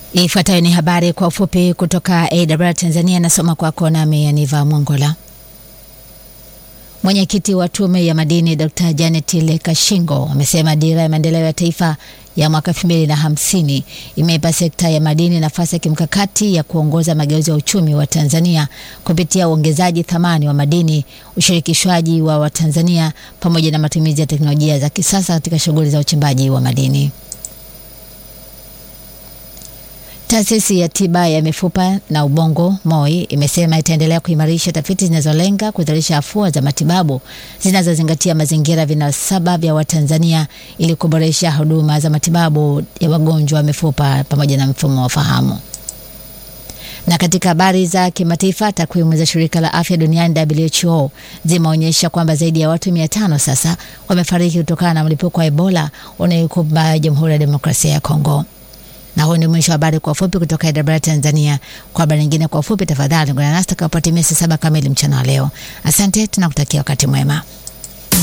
Ifuatayo ni habari kwa ufupi kutoka AWR Tanzania, nasoma kwako nami Aniva Mwongola. Mwenyekiti wa Tume ya Madini Dr. Janet Lekashingo amesema dira ya maendeleo ya taifa ya mwaka 2050 imeipa sekta ya madini nafasi ya kimkakati ya kuongoza mageuzi ya uchumi wa Tanzania kupitia uongezaji thamani wa madini, ushirikishwaji wa Watanzania pamoja na matumizi ya teknolojia za kisasa katika shughuli za uchimbaji wa madini. Taasisi ya tiba ya mifupa na ubongo MOI imesema itaendelea kuimarisha tafiti zinazolenga kuzalisha afua za matibabu zinazozingatia mazingira vinasaba vya Watanzania ili kuboresha huduma za matibabu ya wagonjwa wa mifupa pamoja na mfumo wa fahamu. Na katika habari za kimataifa, takwimu za shirika la afya duniani WHO zimeonyesha kwamba zaidi ya watu mia tano sasa wamefariki kutokana na mlipuko wa Ebola unaoikumba Jamhuri ya Demokrasia ya Kongo. Na huu ni mwisho wa habari kwa ufupi kutoka AWR Tanzania. Kwa habari nyingine kwa ufupi, tafadhali ungana nasi takapotimia saa saba kamili mchana wa leo. Asante, tunakutakia wakati mwema.